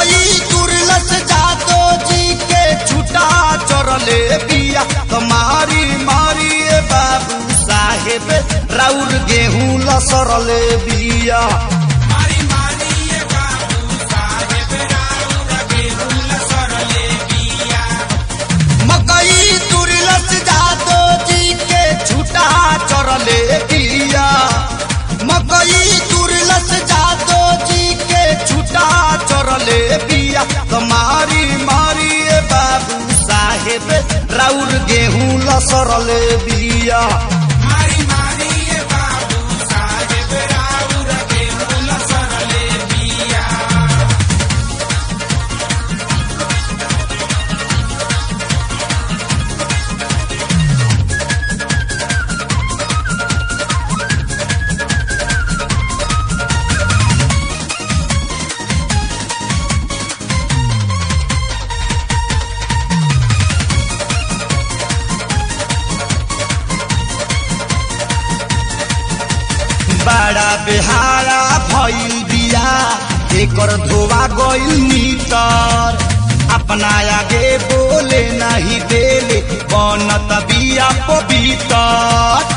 मकई तुरलस जादो जी के छुटा चरले बिया कमारी मारी ए बाबू साहेब राउर गेहूं लसरले बिया मारी मारी ये बाबू साहेब राउर गेहूं लसरले बिया मकई तुरलस जादो जी के छुटा चरले बिया मकई तुरलस जादो जी के छुटा चरले बिया कमारी मारी ए बाबू साहेब राउर गेहूं लसरले बिया मारी मारी ये बाबू साहेब राउर गेहूं लसरले बिया बड़ा बेहारा भइल बिया एकर धोवा गइल मीटर अपना आगे बोले नहीं देले बनत बिया पवितर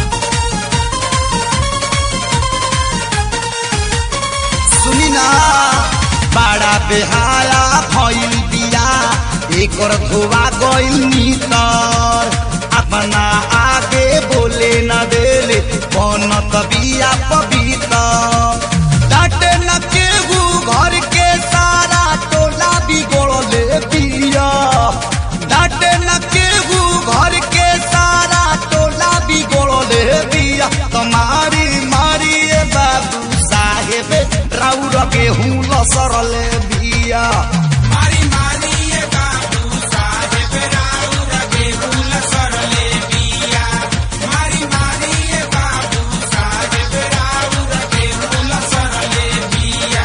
सुनी ना बड़ा बेहारा भइल बिया एकर धोवा गइल मीटर अपना आगे बोले न देले बनत बिया पवित्र डाटे न केहू घर के सारा टोला बिगड़ले बिया डाटे न केहू घर के सारा टोला बिगड़ले बिया कमारी मारी ए बाबू साहेब राउर गेहूं लसरले बिया मारी मारी ये बाबू साहेब राउर गेहूं लसरले बिया मारी मारी ये बाबू साहेब राउर गेहूं लसरले बिया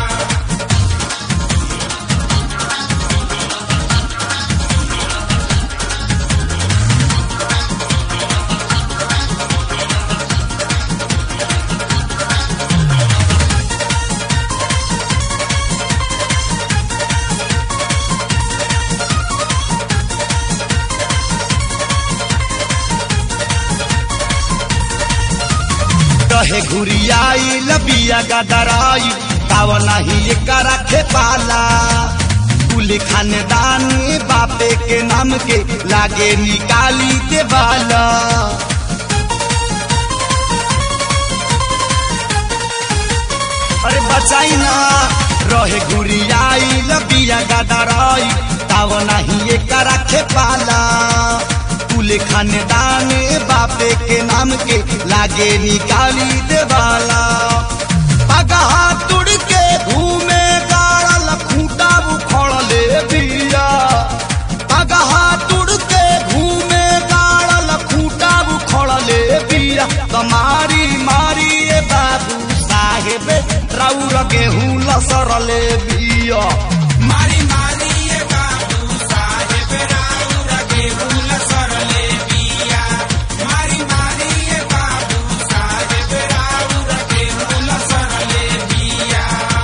कहे घुरियाई लबिया गदराई ताव नहीं एकरा खे पाला कुल खानदान बापे के नाम के लागे निकाली के बाला अरे बचाई ना रहे घुरियाई लबिया गदराई ताव नहीं एकरा खे पाला कुल खानदान बापे के नाम के लागे निकाली देवाला पगहा तुड़ के घूमे गाड़ल खूटा उखड़ले बिया पगहा तुड़ के घूमे गाड़ल खूटा उखड़ले बिया कमारी मारी ए बाबू साहेब राउर गेहूं लसरले बिया मारी मारी ये बाबू साहेब राउर गेहूं लसरले बिया मारी मारी ये बाबू साहेब राउर गेहूं लसरले बिया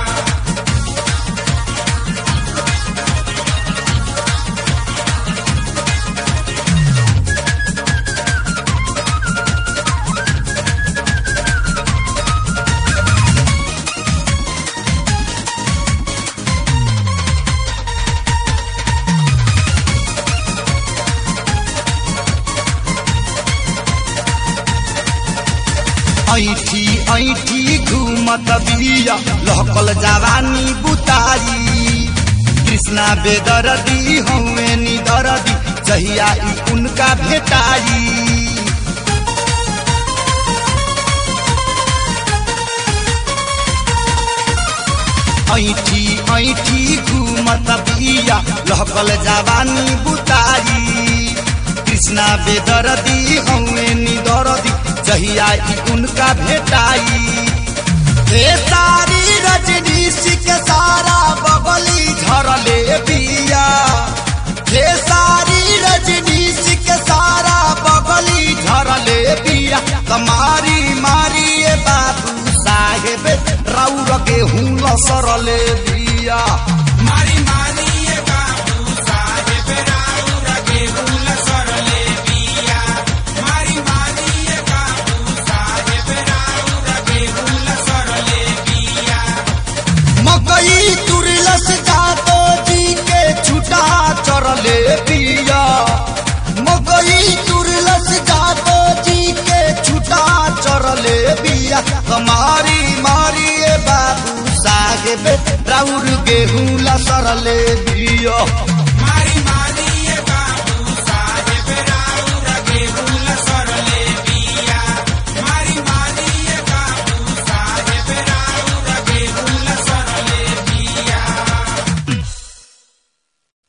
ऐठी ऐठी घूमत बिया लहकल जवानी बुताई कृष्णा बेदरदी हौवे निदरदी जहिया ई उनका भेटाई ऐठी ऐठी घूमत बिया लहकल जवानी बुताई कृष्णा बेदरदी हौवे निदरदी जहिया ई उनका भेटाई हे सारी रजनीश के सारा बगली झरले बिया हे सारी रजनीश के सारा बगली झरले बिया कमारी मारी ए बाबू साहेब राउर गेहूं लसरले बिया गेहूं लसरले बिया